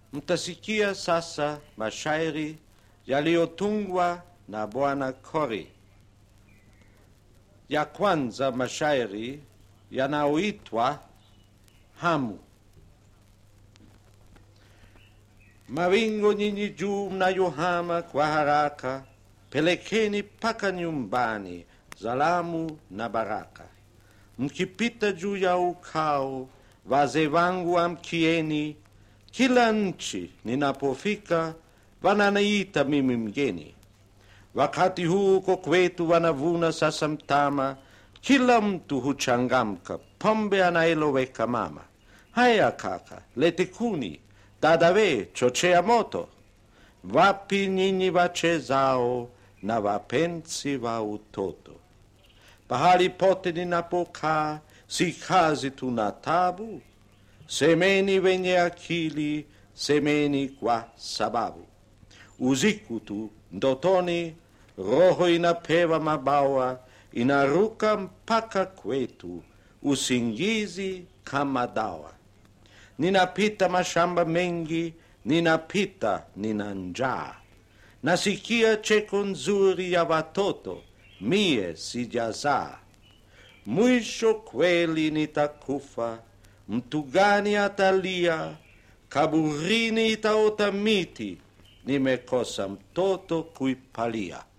Mtasikia sasa mashairi yaliyotungwa na Bwana Kori. Ya kwanza mashairi yanayoitwa Hamu. Mawingu nyinyi juu mnayohama kwa haraka, pelekeni paka nyumbani salamu na baraka. Mkipita juu ya ukao, wazee wangu amkieni, kila nchi ninapofika wananiita mimi mgeni. Wakati huu uko kwetu wanavuna sasa mtama, kila mtu huchangamka, pombe anaeloweka mama. Haya kaka, lete kuni, dadawe, chochea moto. Wapi nyinyi wachezao na wapenzi wa utoto? Pahali pote ninapokaa, si kazi tuna tabu. Semeni wenye akili, semeni kwa sababu. Usiku tu ndotoni, roho inapewa mabawa, inaruka mpaka kwetu, usingizi kama dawa. Ninapita mashamba mengi, ninapita nina njaa, nasikia cheko nzuri ya watoto, mie sijazaa. Mwisho kweli nitakufa, mtu gani atalia? Kaburini itaota miti, nimekosa mtoto kuipalia.